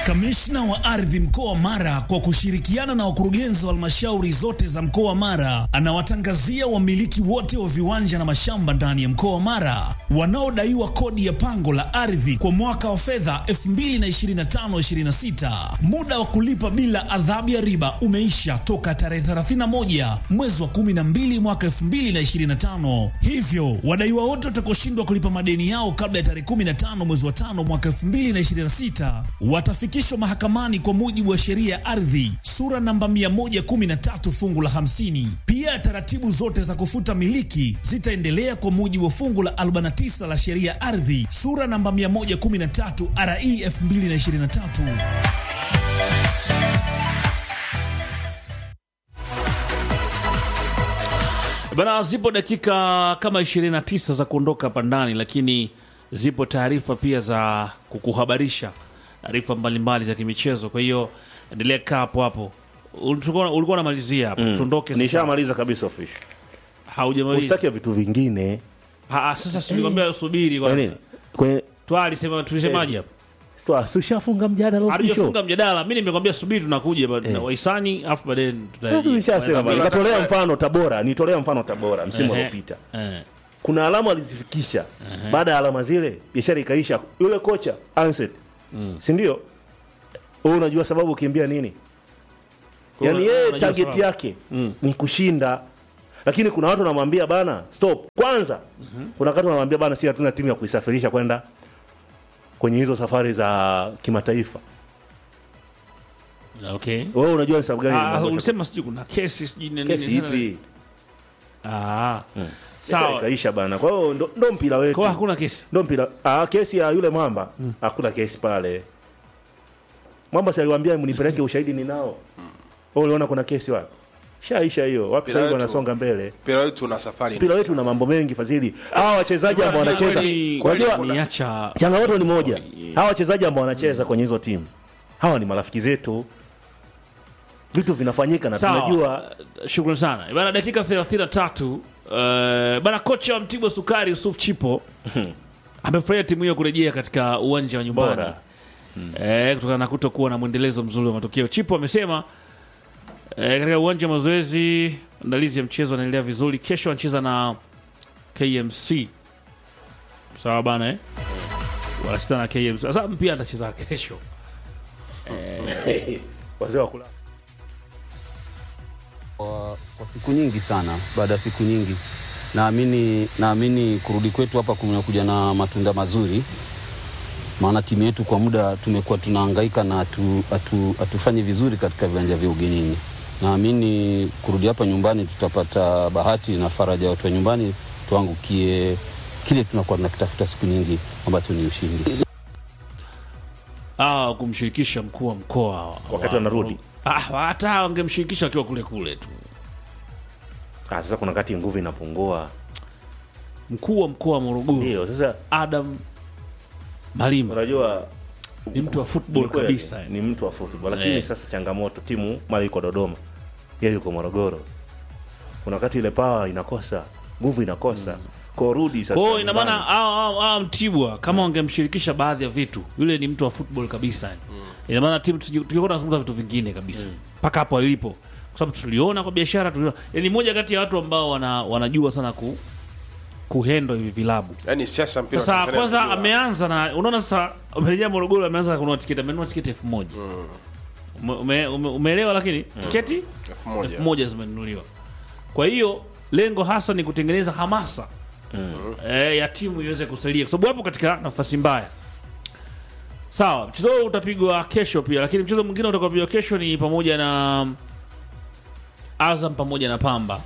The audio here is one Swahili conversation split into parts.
Kamishna wa ardhi mkoa wa Mara kwa kushirikiana na wakurugenzi wa halmashauri zote za mkoa wa Mara anawatangazia wamiliki wote wa viwanja na mashamba ndani ya mkoa wa Mara wanaodaiwa kodi ya pango la ardhi kwa mwaka wa fedha 2025/26. Muda wa kulipa bila adhabu ya riba umeisha toka tarehe 31 mwezi wa 12 mwaka 2025. Hivyo wadaiwa wote watakaoshindwa kulipa madeni yao kabla ya tarehe 15 mwezi wa 5 mwaka 2026 watafikishwa mahakamani kwa mujibu wa sheria ya ardhi sura namba 113 fungu la 50. Pia taratibu zote za kufuta miliki zitaendelea kwa mujibu wa fungu la 49 la sheria ya ardhi sura namba 113 RE 2023. Bana, zipo dakika kama 29 za kuondoka hapa ndani, lakini zipo taarifa pia za kukuhabarisha taarifa mbalimbali za kimichezo. Kwa hiyo endelea kaa hapo hapo. Ulikuwa ulikuwa unamalizia hapo, tuondoke sasa. nishamaliza kabisa official Haujamaliza. usitaki vitu vingine Ah, ah, sasa si nilikwambia subiri Kwa kwanza. nini kwenye Twali sema tulisemaje hapo? Twa, tushafunga mjadala official Hatujafunga mjadala. Mimi nimekwambia subiri tunakuja ba- na wahisani afu baadaye Sasa tutarejea. nishasema bwana, nikatolea mfano Tabora, nitolea mfano Tabora msimu Ehe. uliopita. Eh. Kuna alama alizifikisha. Baada ya alama zile biashara ikaisha. Yule kocha Anset. Si ndio? Wewe unajua sababu ukimbia nini? Kwa Yaani una- yeye unajua target sababu. yake ni kushinda. Lakini kuna watu wanamwambia bana, stop. Kwanza kuna wakati wanamwambia bana, si hatuna timu ya kuisafirisha kwenda kwenye hizo safari za kimataifa. Okay. Wewe unajua ni sababu gani? Ah, nimemwambia ulisema sijui kuna kesi sijui nini kesi nini sana. ipi? Ah. Sawa, Sawa. ikaisha bana. Kwa hiyo ndo, ndo mpira wetu. Kwa hakuna kesi. ndo mpira. Ah, kesi ya yule mwamba hakuna kesi pale. Mwamba si aliwaambia mnipeleke ushahidi ninao. Wewe uliona kuna kesi wapi? Shaisha hiyo. Wapi Mpira sasa hivi wetu- wanasonga mbele? mpira wetu una safari Mpira wetu una mambo mengi fadhili. Hawa wachezaji ambao wanacheza Kweli- unajua kweli niacha changamoto ni moja. Hawa wachezaji ambao wanacheza kwenye hizo timu. Hawa ni marafiki zetu. Vitu vinafanyika na Sawa. tunajua Shukrani sana bana, dakika 33 uh, bana. Kocha wa Mtibwa Sukari Yusuf Chipo amefurahia timu hiyo kurejea katika uwanja wa nyumbani Bora. eh, kutokana na kutokuwa na mwendelezo mzuri wa matokeo. Chipo amesema eh, katika uwanja wa mazoezi maandalizi ya mchezo anaendelea vizuri. Kesho anacheza na KMC, sawa bana eh? wanacheza na KMC. Sasa pia atacheza kesho wazee wa kula. kwa, kwa siku nyingi sana. Baada ya siku nyingi, naamini naamini kurudi kwetu hapa kumekuja na matunda mazuri, maana timu yetu kwa muda tumekuwa tunahangaika na hatu- hatu- hatufanyi vizuri katika viwanja vya ugenini. Naamini kurudi hapa nyumbani tutapata bahati na faraja ya watu wa nyumbani, tuangukie kile tunakuwa tunakitafuta siku nyingi ambacho ni ushindi. ah, kumshirikisha mkuu wa mkoa Wakati wanarudi. Ah, hata wangemshirikisha akiwa kule kule tu. Ah, sasa kuna kati nguvu inapungua. Mkuu wa mkoa wa Morogoro Ndio, sasa Adam Malima unajua ni mtu wa football Ni kweli, kabisa. ni mtu wa football lakini Eh. sasa changamoto timu mara yuko Dodoma yeye yuko Morogoro kuna wakati ile power inakosa nguvu inakosa kwa rudi sasa Kwa hiyo ina maana nyumbani. hao- hao hao Mtibwa kama wangemshirikisha baadhi ya vitu, yule ni mtu wa football kabisa. yani. Ina maana timu tusi- tungekuwa tunazungumza vitu vingine kabisa mpaka hapo alipo, kwa sababu tuliona kwa biashara, tuliona yani moja kati ya watu ambao wana, wanajua sana ku kuhendo hivi vilabu. yani siasa mpira wa Sasa Tanzania kwanza unajua. ameanza na unaona, sasa amerejea Morogoro, ameanza kununua tiketi, amenunua tiketi elfu moja ume, ume, ume, umeelewa? Lakini tiketi elfu moja. elfu moja zimenunuliwa. Kwa hiyo lengo hasa ni kutengeneza hamasa eh, ya timu iweze kusalia, kwa sababu hapo katika nafasi mbaya. Sawa, mchezo huo utapigwa kesho pia, lakini mchezo mwingine utakaopigwa kesho ni pamoja na Azam pamoja na Pamba.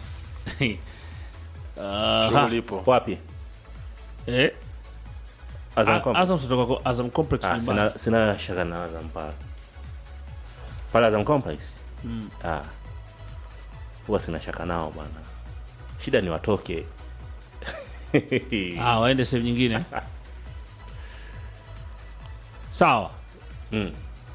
Ah, Shughuli ipo wapi eh, Azam A- Complex? Azam kutoka kwa Azam Complex ah, nyumbani. sina, sina shaka na Azam pale pale Azam Complex ah huwa sina shaka nao bwana shida ni watoke Ah, waende sehemu nyingine. Sawa. mm.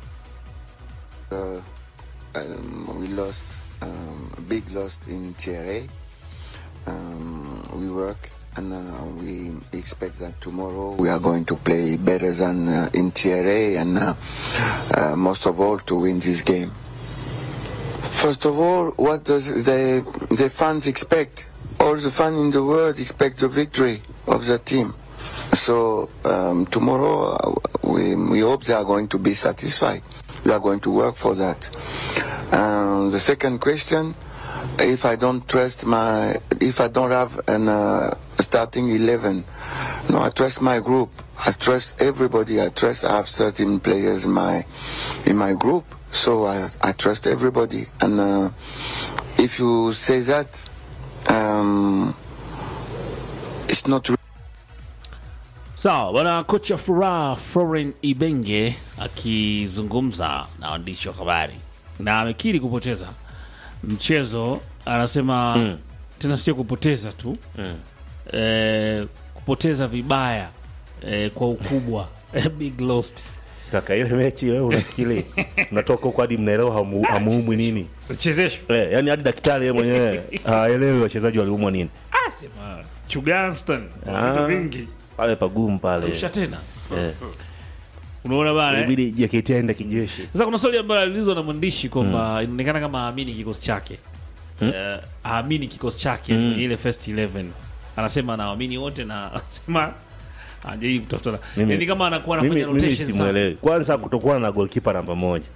um, we lost um, a big loss in TRA. Um, we work and uh, we expect that tomorrow we are going to play better than uh, in Tier A and uh, uh, most of all to win this game. First of all, what does the the fans expect? All the fans in the world expect the victory of the team. So um, tomorrow uh, we we hope they are going to be satisfied. We are going to work for that. Um, the second question, if I don't trust my, if I don't have an uh, starting eleven, no, I trust my group. I trust everybody. I trust I have 13 players in my in my group, so I I trust everybody. And uh, if you say that, um, it's not. Re- Sawa bwana, kocha Furaha Floren Ibenge akizungumza na waandishi wa habari na amekiri kupoteza mchezo. Anasema tena sio kupoteza tu eh, kupoteza vibaya eh, kwa ukubwa big lost. kaka ile mechi wewe unafikiri unatoka huko hadi mnaelewa hamu- hamuumwi nini Chezeshwa eh, yani hadi daktari yeye mwenyewe haelewi wachezaji waliumwa nini ah, sema Chuganston Ah. vitu vingi pale pagumu pale kisha tena eh. unaona bana eh? ibidi JKT aende kijeshi Sasa kuna swali ambayo aliulizwa na mwandishi kwamba inaonekana kama haamini kikosi chake Eh, haamini kikosi chake kwenye ile first 11 anasema anaamini wote na anasema anajaribu kutafuta Mimi- yani kama anakuwa mimi, anafanya mimi rotation sana simwelewi kwanza kutokuwa na golkipa namba moja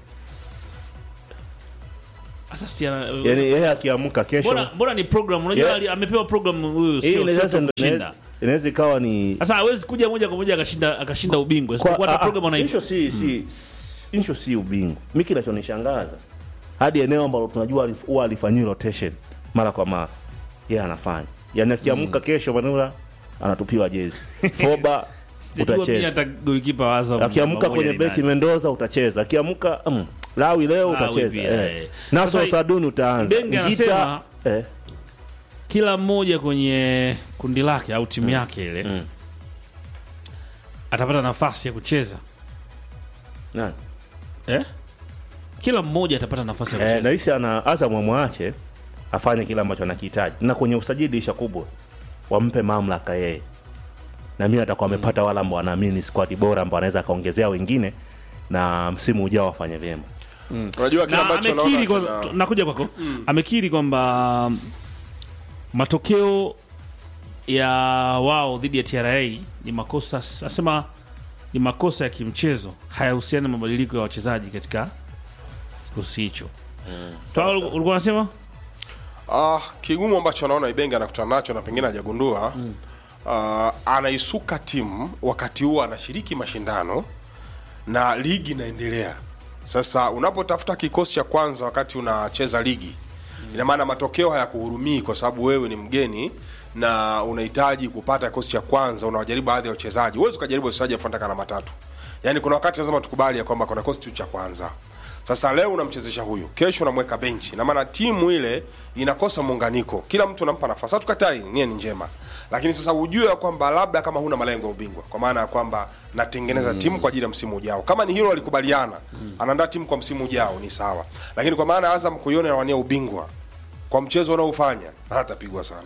sasa si ana- yani yeye akiamka kesho mbona mbona ni program unajua Yeah. ali- amepewa program huyu hii sio inaweza- sio tu kushinda inaweza- inaweza ikawa ni sasa hawezi kuja moja kwa moja akashinda akashinda ubingwa isipokuwa hata program hicho anaifu si si hicho si ubingwa mi kinachonishangaza hadi eneo ambalo tunajua alif- huwa alifanyiwa rotation mara kwa mara yeye anafanya yani akiamka kesho manula anatupiwa jezi foba sijajua mimi utacheza hata goalkeeper wa Azam akiamka pamoja kwenye ni beki nani. mendoza utacheza akiamka mm, lawi leo Lawi utacheza pia, eh. eh. naso Sasa, saduni utaanza Benge Ngita, anasema- eh. kila mmoja kwenye kundi lake au timu yake ile Mm. atapata nafasi ya kucheza Nani? eh? kila mmoja atapata nafasi ya Eh, kucheza nahisi ana Azam amwache afanye kile ambacho anakihitaji, na kwenye usajili dirisha kubwa wampe mamlaka yeye, na mimi atakuwa amepata wale ambao wanaamini squad bora ambao anaweza akaongezea wengine na msimu ujao wafanye vyema. unajua kile na ambacho amekiri naona kwa, kina- nakuja kwako amekiri kwamba mm, matokeo ya wao dhidi ya TRA ni makosa asema ni makosa ya kimchezo hayahusiani na mabadiliko ya wachezaji katika kikosi hicho Toa, ulikuwa unasema Ah, kigumu ambacho naona Ibenge anakutana nacho na pengine hajagundua ah, anaisuka timu wakati huo anashiriki mashindano na ligi inaendelea. Sasa unapotafuta kikosi cha kwanza wakati unacheza ligi, ina maana matokeo hayakuhurumii kwa sababu wewe ni mgeni na unahitaji kupata kikosi cha kwanza. Unawajaribu baadhi ya wachezaji, huwezi ukajaribu wachezaji elfu na matatu. Yani kuna wakati lazima tukubali ya kwamba kuna kikosi tu cha kwanza. Sasa leo unamchezesha huyu, kesho unamweka benchi, na maana timu ile inakosa muunganiko, kila mtu unampa nafasi. Hatukatai, nia ni njema, lakini sasa ujue ya kwamba labda kama huna malengo ya ubingwa, kwa maana ya kwamba natengeneza timu kwa ajili ya msimu ujao. Kama ni hilo walikubaliana, anaandaa timu kwa msimu ujao, ni sawa, lakini kwa maana ya Azam kuiona anawania ubingwa kwa mchezo unaofanya hatapigwa sana.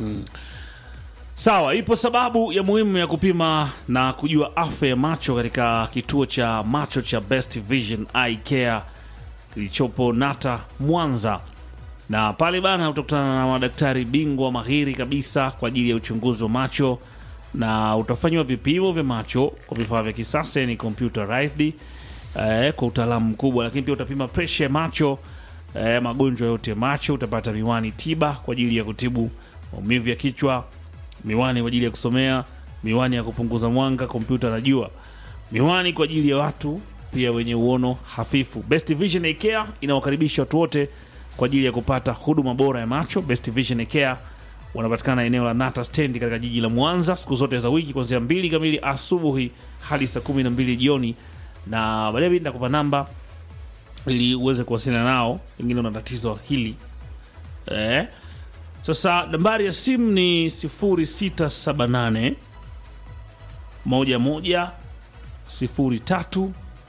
Sawa, ipo sababu ya muhimu ya kupima na kujua afya ya macho katika kituo cha macho cha Best Vision Eye Care kilichopo Nata Mwanza, na pale bana utakutana na madaktari bingwa mahiri kabisa kwa ajili ya uchunguzi wa macho na utafanyiwa vipimo vya macho kwa vifaa vya kisasa, ni computerized eh, kwa utaalamu mkubwa, lakini pia utapima presha ya macho eh, magonjwa yote ya macho. Utapata miwani tiba kwa ajili ya kutibu maumivu ya kichwa, miwani kwa ajili ya kusomea, miwani ya kupunguza mwanga, kompyuta na jua, miwani kwa ajili ya watu pia wenye uono hafifu. Best Vision Eye Care inawakaribisha watu wote kwa ajili ya kupata huduma bora ya macho. Best Vision Eye Care wanapatikana eneo la Nata stendi katika jiji la Mwanza siku zote za wiki kuanzia mbili kamili asubuhi hadi saa kumi na mbili jioni, na baadaye nitakupa namba ili uweze kuwasiliana nao, pengine una tatizo hili eh. Sasa nambari ya simu ni 0678 11 03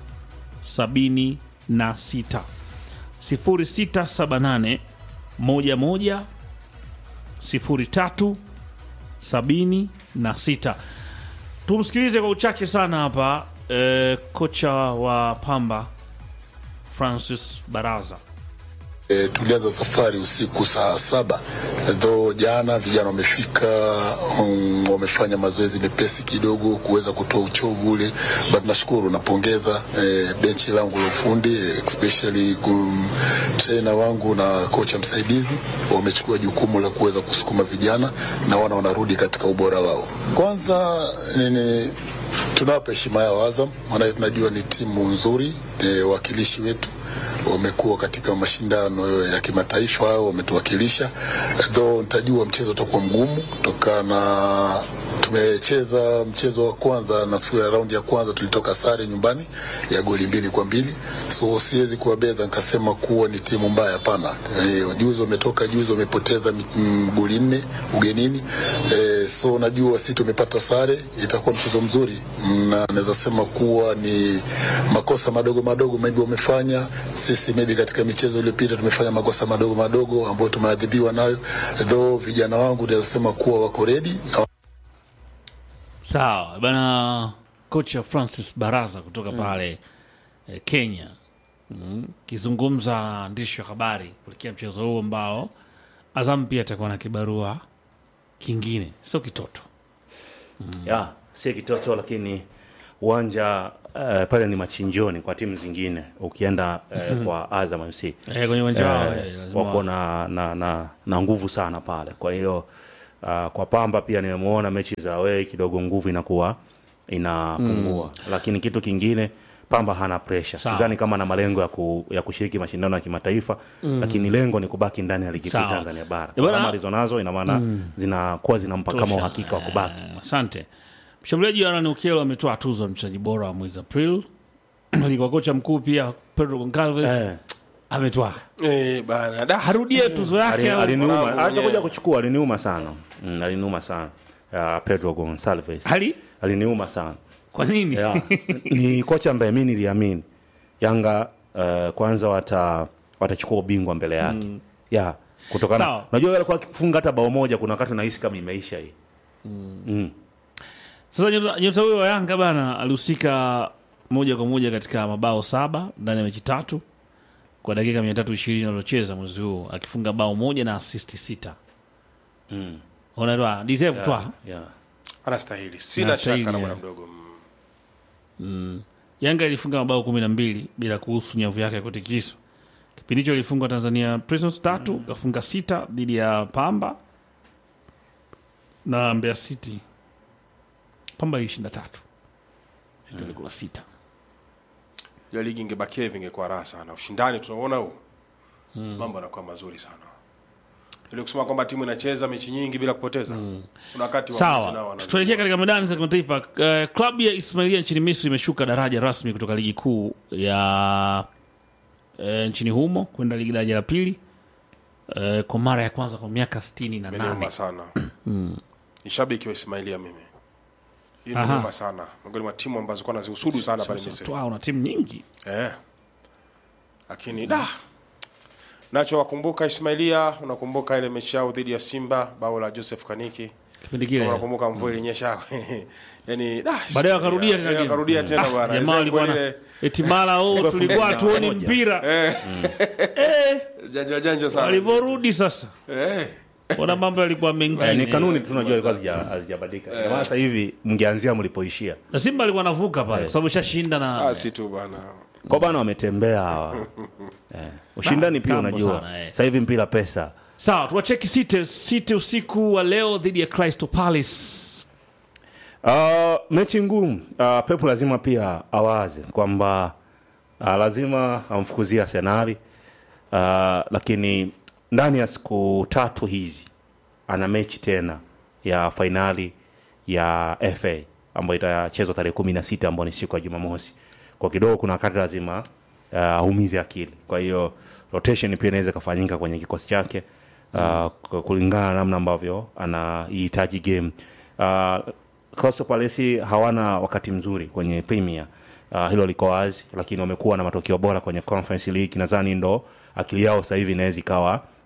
76 0678 11 03 sabini na sita. Tumsikilize kwa uchache sana hapa eh, kocha wa Pamba Francis Baraza. E, tulianza safari usiku saa saba tho jana vijana wamefika um, wamefanya mazoezi mepesi kidogo kuweza kutoa uchovu ule, but nashukuru napongeza e, benchi langu la ufundi especially kum, trainer wangu na kocha msaidizi wamechukua jukumu la kuweza kusukuma vijana na wana wanarudi katika ubora wao. Kwanza nini tunawapa heshima yao Azam, maana tunajua ni timu nzuri, e, wakilishi wetu wamekuwa katika mashindano ya kimataifa, wametuwakilisha, though nitajua mchezo utakuwa mgumu kutokana na tumecheza mchezo wa kwanza na siku ya raundi ya kwanza tulitoka sare nyumbani ya goli mbili kwa mbili, so siwezi kuwabeza nikasema kuwa ni timu mbaya. Hapana, e, juzi wametoka juzi wamepoteza mi- mm, goli nne ugenini e, so najua si tumepata sare, itakuwa mchezo mzuri Mm, na naweza sema kuwa ni makosa madogo madogo maybe wamefanya sisi, maybe katika michezo iliyopita tumefanya makosa madogo madogo ambayo tumeadhibiwa nayo, though vijana wangu naweza sema kuwa wako ready na Sawa bana, kocha Francis Baraza kutoka pale eh, Kenya mm, kizungumza na waandishi wa habari kuelekea mchezo huo ambao Azam pia atakuwa na kibarua kingine, sio kitoto. ya si kitoto lakini uwanja uh, pale ni machinjoni kwa timu zingine ukienda uh, kwa Azam FC Eh, kwenye uwanja wao eh, eh, lazima wako na, na, na, na nguvu sana pale kwa hiyo uh, kwa Pamba pia nimemuona mechi za away kidogo nguvu inakuwa inapungua lakini kitu kingine Pamba hana pressure Sawa. sidhani kama na malengo ya, ku, ya kushiriki mashindano ya kimataifa lakini lengo ni kubaki ndani ya ligi kuu Sawa. Tanzania bara Eh, bwana- kama alizonazo ina maana zinakuwa zinampa kama Tosha. uhakika wa kubaki Eh, Asante. Mshambuliaji wa Rani Okello ametoa tuzo ya mchezaji bora wa mwezi April. Alikuwa kocha mkuu pia Pedro Goncalves eh. ametoa. Eh, bana da Harudie tuzo yake Ali- au- aliniuma Bravo hata kuja mwenyewe. kuchukua aliniuma sana mm, aliniuma sana uh, Pedro Gonsalves hali aliniuma sana kwa nini? yeah. ni kocha ambaye mi niliamini Yanga uh, kwanza wata watachukua ubingwa mbele yake mm. yeah. kutokana Sawa. unajua alikuwa akifunga hata bao moja kuna wakati unahisi kama imeisha hii mm. Sasa nyota nyota huyo wa Yanga bana alihusika moja kwa moja katika mabao saba ndani ya mechi tatu kwa dakika mia tatu ishirini alizocheza mwezi huu akifunga bao moja na asisti sita. Mm. Unaelewa deserve twa yeah. anastahili, sina Anastahili, shaka na yeah. bwana mdogo Mm. Yanga ilifunga mabao kumi na mbili bila kuhusu nyavu yake ya kutikiswa. Kipindi hicho ilifungwa Tanzania Prisons tatu kafunga sita dhidi ya Pamba na Mbeya City. Pamba ilishinda tatu, City ilikula sita. Ile ligi ingebakia hivi ingekuwa raha sana. Ushindani tunaona huu mambo yanakuwa mazuri sana. Ile kusema kwamba timu inacheza mechi nyingi bila kupoteza. Kuna wakati wa Sawa, tuelekea katika medani za kimataifa. Uh, klabu ya Ismailia nchini Misri imeshuka daraja rasmi kutoka ligi kuu ya uh, nchini humo kwenda ligi daraja la pili uh, kwa mara ya kwanza kwa miaka sitini na nane. Imenuma sana. Ni shabiki wa Ismailia mimi. Hii Aha. ni sana. Miongoni mwa timu ambazo kwa nazihusudu sana pale Misri. Wow, na timu nyingi Eh. Lakini da nacho wakumbuka Ismailia, unakumbuka ile mechi yao dhidi ya Simba, bao la Joseph Kaniki. kipindi kile. Unakumbuka mvua ilinyesha. Yaani da Baadaye wakarudia tena Eh, game. wakarudia tena bwana. Jamaa walikuwa na Ile eti mara oh, tulikuwa tuoni moja. mpira eh, janja janja sana. walivyorudi sasa Eh. ona mambo yalikuwa Eh, ni mengine kanuni tu tunajua ilikuwa hazija- hazijabadilika Ndio maana sasa hivi mngeanzia mlipoishia na Simba alikuwa anavuka pale kwa sababu shashinda na Ah, si tu bwana. kwa bana wametembea hawa eh. ushindani pia Tambo unajua sana, eh. sasa hivi mpira pesa sawa tuwacheki City City usiku wa leo dhidi ya Crystal Palace Uh, mechi ngumu uh, Pep lazima pia awaze kwamba uh, lazima amfukuzie Arsenali uh, lakini ndani ya siku tatu hizi ana mechi tena ya fainali ya FA ambayo itachezwa tarehe kumi na sita ambayo ni siku ya Jumamosi. Kwa kidogo kuna wakati lazima uh, aumize akili, kwa hiyo rotation pia inaweza ikafanyika kwenye kikosi chake uh, k- kulingana na namna ambavyo anaihitaji game uh, Crystal Palace hawana wakati mzuri kwenye Premier uh, hilo liko wazi, lakini wamekuwa na matokeo bora kwenye Conference League. Nadhani ndo akili yao sasa hivi inaweza ikawa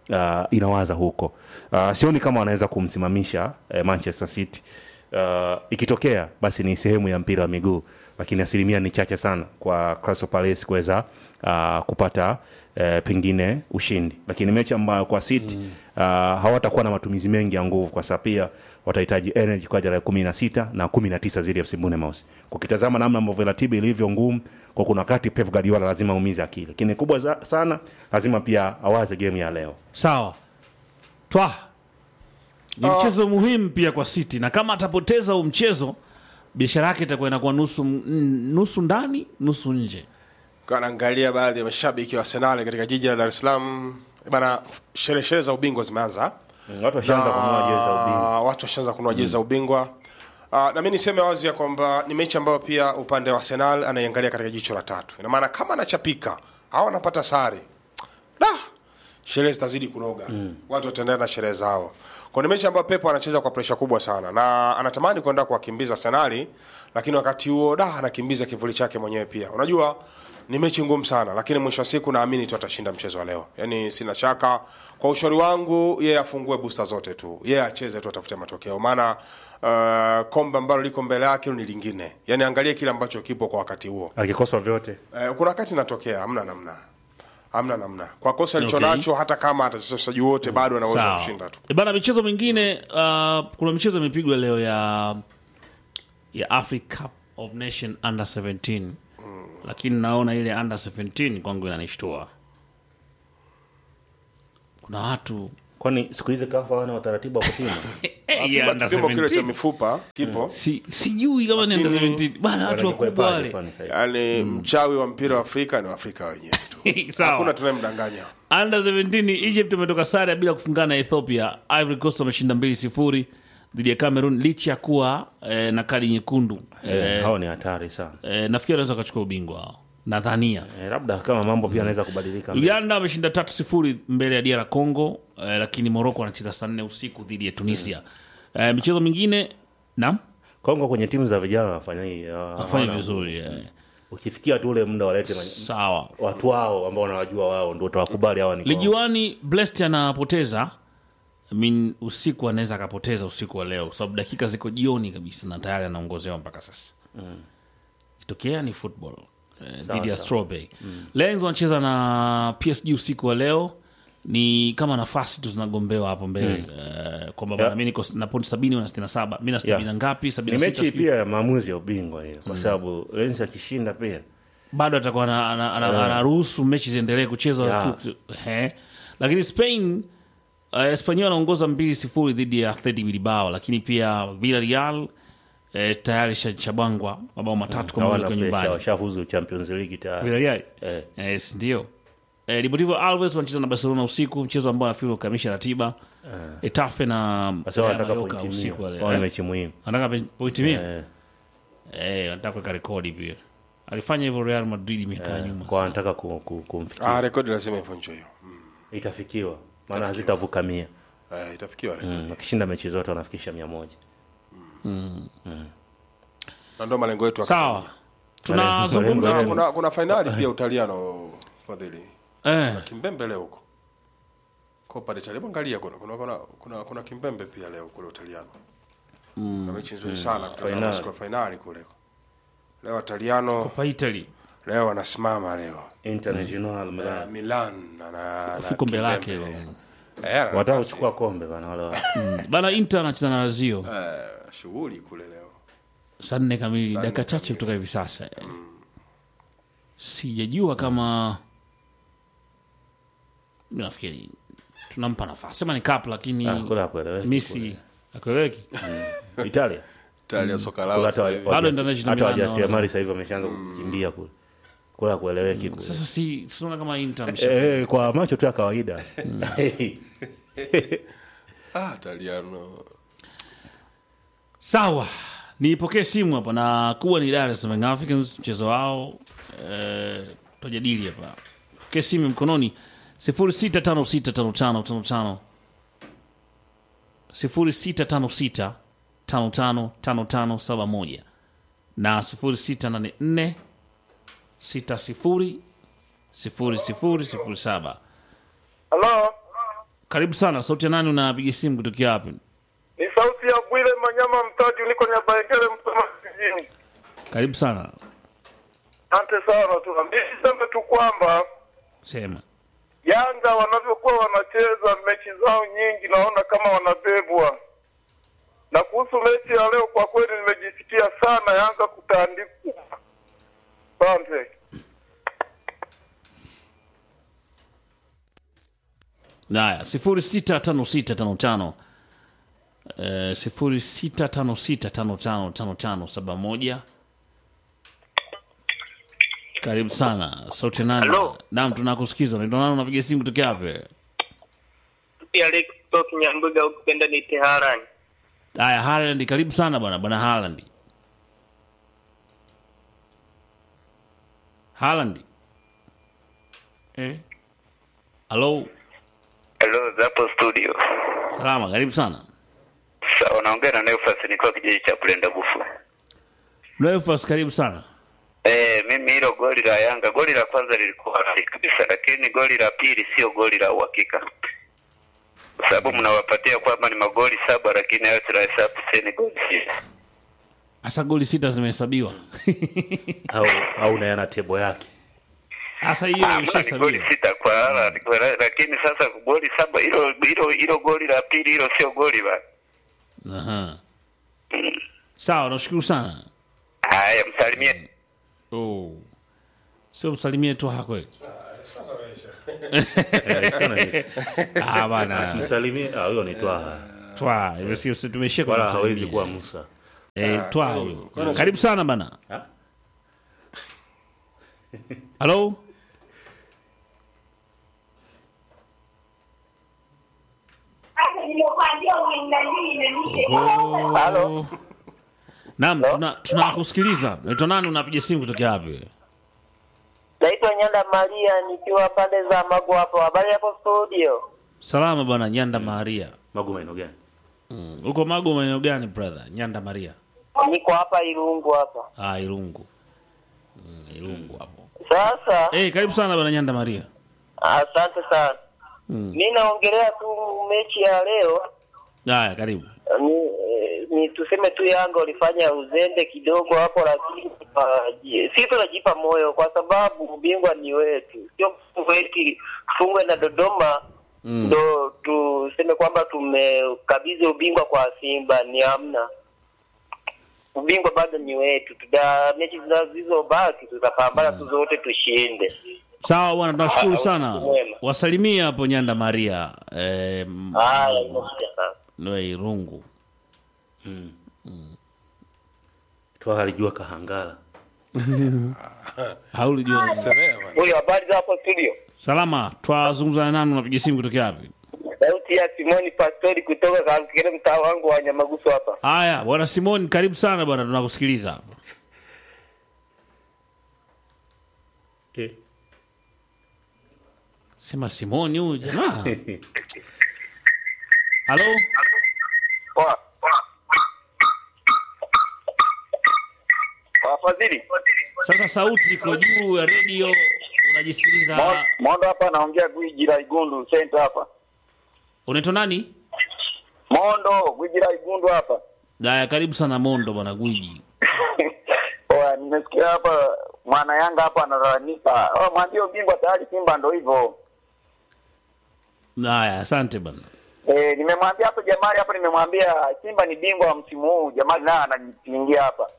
uh, inawaza huko uh, sioni kama wanaweza kumsimamisha uh, manchester city uh, ikitokea basi ni sehemu ya mpira wa miguu lakini asilimia ni chache sana kwa Crystal Palace kuweza uh, kupata uh, pengine ushindi lakini mechi ambayo kwa city mm. uh, hawatakuwa na matumizi mengi ya nguvu kwa sababu pia watahitaji energy kwa ajili ya kumi na sita na kumi na tisa zidi ya FC Bournemouth. Ukitazama namna ambavyo ratiba ilivyo ngumu, kwa kuna wakati Pep Guardiola lazima aumize akili, lakini kubwa za, sana lazima pia awaze game ya leo. sawa twa ni mchezo muhimu pia kwa city na kama atapoteza huu mchezo biashara yake itakuwa inakuwa nusu, mm, nusu ndani nusu nje naangalia baadhi ya mashabiki wa Arsenal katika jiji la Dar es Salaam bana, sherehe sherehe za ubingwa zimeanza Mm, Watu washaanza kununua jezi za ubingwa. na watu washaanza kununua jezi za ubingwa Uh, na mi niseme wazi ya kwamba ni mechi ambayo pia upande wa Arsenal anaiangalia katika jicho la tatu. Ina maana kama anachapika au wanapata sare, da sherehe zitazidi kunoga mm. watu wataendelea na sherehe zao. Kwa ni mechi ambayo Pep anacheza kwa presha kubwa sana na anatamani kwenda kuwakimbiza Arsenal, lakini wakati huo da anakimbiza kivuli chake mwenyewe pia. Unajua ni mechi ngumu sana, lakini mwisho wa siku naamini tu atashinda mchezo wa leo. Yaani sina shaka. Kwa ushauri wangu, yeye afungue booster zote tu, yeye acheze tu, atafute matokeo, maana uh, kombe ambalo liko mbele yake ni lingine. Yaani angalie kile ambacho kipo kwa wakati huo. Akikosa vyote Eh, kuna wakati inatokea, hamna namna, hamna namna. Kwa kosa alicho Okay. nacho, hata kama atacheza wachezaji wote, bado anaweza Sawa. kushinda tu. E bana, michezo mingine uh, kuna michezo imepigwa leo ya ya Africa Cup of Nation under 17 lakini naona ile under 17 kwangu inanishtua. Kuna watu kwani siku hizi kafa wana utaratibu wa kupima eh, ya under Kipimo kile cha 17 mifupa kipo si, sijui kama ni under Lakini- 17 bana, watu wakubwa Wanajikwepaje wale kwani sasa hivi? yaani mchawi wa mpira wa Afrika ni Waafrika wenyewe tu, hakuna sawa. tunayemdanganya. Under 17 Egypt imetoka sare bila kufungana na Ethiopia. Ivory Coast wameshinda 2-0 dhidi ya Cameroon licha ya kuwa eh, na kadi nyekundu Eh, hao ni hatari sana eh, nafikiri wanaweza wakachukua ubingwa hao nadhania eh, labda kama mambo pia anaweza kubadilika uganda wameshinda tatu sifuri mbele ya dr congo eh, lakini moroko wanacheza saa nne usiku dhidi ya tunisia eh, michezo mingine nam Kongo kwenye timu za vijana wanafanya hii ah, afanya hawana- vizuri eh. ukifikia tu ule muda walete ma- sawa watu wao ambao wanawajua wao ndio utawakubali hawa ni Kongo. lijuani blest anapoteza I mean, usiku anaweza akapoteza usiku wa leo kwa sababu dakika ziko jioni kabisa na tayari anaongozewa mpaka sasa kitokea ni football eh, dhidi ya sawa. strawberry Lions wanacheza na psg usiku wa leo ni kama nafasi tu zinagombewa hapo mbele eh, kwamba bana, Yeah. mi niko na pointi sabini wana sitini na saba mi na sabini na Yeah. ngapi ni sabini na sita mechi sijui. pia ya maamuzi ya ubingwa hiyo kwa sababu Lens akishinda pia bado atakuwa ana- ana- ana- anaruhusu mechi ziendelee kuchezwa Yeah. tu- he. lakini spain uh, espanyol anaongoza mbili sifuri dhidi ya athletic bilbao lakini pia villarreal eh, tayari sha- shabangwa mabao matatu kwa moja hawana kwa presha nyumbani washafuzu Champions League tayari villarreal Eh. yes, ndio eh, deportivo alves wanacheza na barcelona usiku mchezo ambao nafikiri ukamilisha ratiba etafe na Sasa Real wanataka Mallorca pointi usiku wa mia leo. Wao ni Eh, mechi muhimu wanataka pe- pointi mia Eh, eh, wanataka kuweka rekodi pia alifanya hivyo real madrid miaka ya nyuma kwa wanataka ku- ku- kumfikia Ah, rekodi lazima ivunjwe hiyo. itafikiwa maana hazitavuka mia Eh, itafikiwa rekodi. mm. wakishinda mechi zote wanafikisha mia moja Na ndio malengo yetu. ya sawa Malengo tunazungumza yetu. tu Kuna kuna fainali pia Utaliano fadhili. eh, Kimbembe leo huko. Copa d'Italia. Hebu angalia kuna kuna kuna kuna, kuna kimbembe pia leo kule Utaliano. Mm. Na mechi nzuri sana kutazama Fainali. siku ya fainali kule. Leo Italiano Copa Italy leo wanasimama leo. International Uh, Milan Milan na na na kombe lake Kimbembe. hilo. Eh, ana wataka nafasi. kuchukua kombe bana wale wa- bana Inter anacheza na Lazio Eh, shughuli kule leo. saa nne kamili Saa nne dakika chache kamili. kutoka hivi sasa sijajua kama mi nafikiri tunampa nafasi sema ni kap lakini Ah, kule hakueleweki misi akueleweki kule. Italia Italia soka Kule lao hata sasa wa- hivi. Bado wajasi- international hata Milan wajasiriamali sasa hivi wameshaanza kukimbia kule kule hakueleweki kule sasa si siona kama Inter amesha- Eh, kwa macho tu ya kawaida Ah, Italiano. sawa nipokee simu hapa na kuwa ni Dar es Salaam Young Africans mchezo wao eh, tutajadili hapa pokee simu mkononi 06565555 0656555571 na 0684 60 0007 Halo, karibu sana sauti ya nani unapiga simu kutokea wapi Ni sauti ya Bwile Manyama Mtaji, niko Nyabaengele, Msoma vijijini. karibu sana Asante sana tu. Mimi niseme tu kwamba sema Yanga wanavyokuwa wanacheza mechi zao nyingi, naona kama wanabebwa. Na kuhusu mechi ya leo, kwa kweli nimejisikia sana Yanga kutandikwa. Asante. haya sifuri sita tano sita tano tano Eh, sifuri sita tano sita tano tano tano tano saba moja karibu sana sauti ya nani Hello. naam tunakusikiza naitwa nani unapiga simu kutokea wapi Pia Alex kutoka Nyambuga ukipenda ni Teharani. haya Haaland karibu sana bwana bwana Haaland Haaland eh halo Hello, zapo studio. salama karibu sana Sawa, naongea na Neufas nikiwa kijiji cha Bulenda Bufu. Mlefas karibu sana Eh, mimi hilo goli la Yanga, goli la kwanza lilikuwa halali kabisa, lakini goli la pili sio goli la uhakika, kwa sababu mnawapatia kwamba ni magoli saba, lakini hayo tunahesabu sasa ni goli sita. hasa goli sita zimehesabiwa au, au nayana tebo yake hasa hiyo Ah, mbona ni goli imeshahesabiwa sita kwa Haaland, kwa- lakini sasa goli saba, hilo hilo hilo goli la pili hilo sio goli bana. Aha. sawa nashukuru sana Haya, msalimie oh. sio msalimie tu hakweli Ah, bana msalimie ah, huyo ni twaha twa hivyo si- tumeshia kwenye wala hawezi msalimie. kuwa musa Eh, twa huyo karibu sana bana Ha? halo Halo. Naam, tuna tunakusikiliza. Naitwa nani unapiga simu kutokea wapi? Naitwa Nyanda Maria nikiwa pande za Magu hapo. Habari hapo studio? Salama bwana Nyanda Maria. magu maeneo gani Mm. Uko Magu maeneo gani brother? Nyanda Maria. Niko hapa Irungu hapa. Ah, Irungu. Mm, Irungu hapo. Sasa Eh, karibu sana bwana Nyanda Maria. asante sana. Mm. Mi naongelea tu mechi ya leo Haya, karibu. ni, eh, ni tuseme tu Yanga walifanya uzembe kidogo hapo, lakini uh, si tunajipa moyo kwa sababu ubingwa ni wetu, sio eti fungwe na Dodoma Mm. ndo tuseme kwamba tumekabidhi ubingwa kwa Simba. Ni hamna, ubingwa bado ni wetu. Tuta mechi zinazobaki tutapambana tu zote tushinde. Sawa bwana, tunashukuru Ah, sana. usiku mwema. Wasalimie hapo Nyanda Maria. Eh, m- Haya, imekuja sasa. no, Irungu. twaha alijua kahangala Haulijua. Huyo, habari za hapo studio? Salama, twazungumza na nani unapiga simu kutokea wapi? Sauti ya Simoni Pastori kutoka Kalkele, mtaa wangu wa Nyamagusu hapa. Haya, bwana Simon, karibu sana bwana, tunakusikiliza hapa. eh. Sema Simoni huyu jamaa. Halo? Poa. Wafadhili, Sasa sauti iko juu ya redio, unajisikiliza. Mondo hapa anaongea gwiji la Igundu center hapa. Unaitwa nani? Mondo, gwiji la Igundu hapa. Haya, karibu sana Mondo bwana Gwiji. Oya, nimesikia hapa mwana Yanga hapa analalamika. Oh, mwambie ubingwa tayari Simba ndo hivyo. Haya, asante bwana. Eh, nimemwambia hapo Jamali hapo nimemwambia Simba ni bingwa wa msimu huu. Jamali naye ananipigia hapa.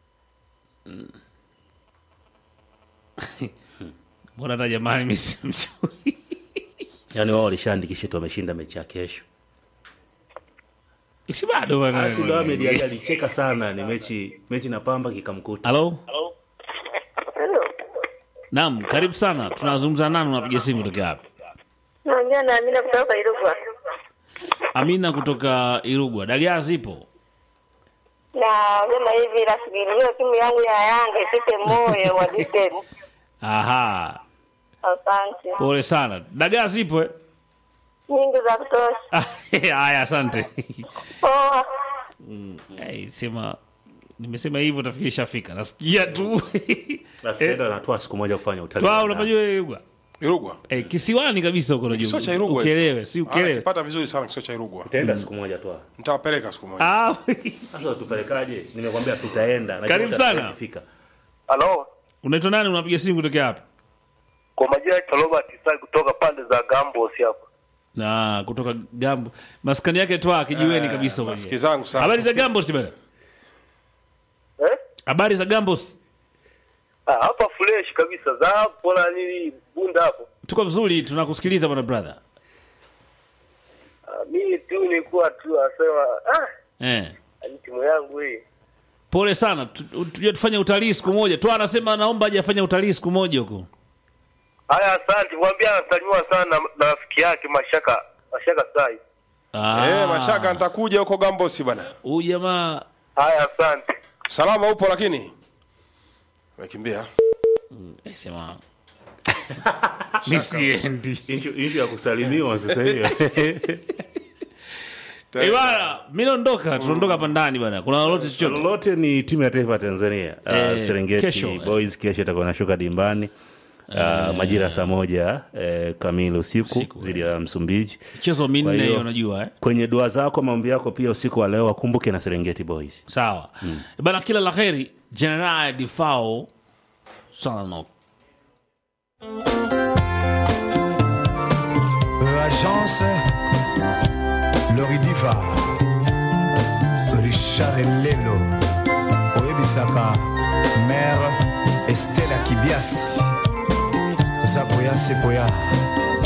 Mbona hata jamaa mimi simjui? yaani wao walishaandikisha tu wameshinda mechi ya kesho Si bado bwana. Asilo Ahmed Ali alicheka sana ni mechi mechi na pamba kikamkuta Halo? Naam, karibu sana. Tunazungumza nani unapiga simu kutokea wapi? Naongea na Amina kutoka Irugwa. Amina kutoka Irugwa. Dagaa zipo? Na sema hivi nafikiria timu yangu ya Yanga ipite moyo wa Distance. Aha. Asante. Pole sana. Dagaa zipo eh? Nyingi za kutosha. Haya, asante. Poa. Hey, sema nimesema hivyo tafikiri ishafika. Nasikia tu. basi tena anatoa siku moja kufanya utalii Twa wa ndani. unapajua Irugwa? Irugwa. eh, kisiwani kabisa huko Kisiwa cha unajua. Irugwa. Ukielewe, si Ah, ukielewe. nakipata vizuri sana kisiwa cha Irugwa. Tutaenda siku moja tu. Nitawapeleka siku moja. Ah, Sasa tupelekaje? Nimekwambia tutaenda. Najua Karibu sana. tutakapofika. Halo, unaitwa nani? Unapiga simu kutokea hapa? kwa majina ya Robert Isai kutoka pande za Gambos hapa. Na kutoka Gambo. Maskani yake toa kijiweni kabisa huko. Rafiki zangu sana. Habari za Gambos bwana? Eh? Habari za Gambos? Ah, hapa fresh kabisa za hapo na nili bunda hapo. Tuko vizuri, tunakusikiliza bwana brother. Ah, mimi tu nilikuwa tu asema ah, Eh. ni timu yangu hii. Pole sana. Tu- Tuje tufanye utalii siku moja. Tu anasema anaomba aje afanye utalii siku moja huko. Haya, asante. Mwambie anasalimiwa sana na, na rafiki yake Mashaka Mashaka Sai. Ah. Eh, mashaka nitakuja huko Gambosi bwana. Huyu jamaa Haya, asante. Salama upo lakini. Umekimbia. eh, sema Mimi siendi. Issue issue ya kusalimiwa sasa hivi. Eh, bwana, mimi naondoka, tunaondoka hapa ndani bwana. Kuna lolote chochote? lolote ni timu ya taifa ya Tanzania uh, Eh, Serengeti kesho, eh. Boys kesho itakuwa nashuka dimbani uh, majira ya saa moja eh, kamili usiku Usiku, dhidi ya Msumbiji. Mchezo Kwa minne hiyo, hiyo unajua eh. Kwenye dua zako maombi yako pia usiku wa leo wakumbuke na Serengeti Boys. Sawa. Bana kila la kheri. General Difao Salano. Agence Loridiva Richard Lelo oyebisaka mare Estela Kibias oza koya se koya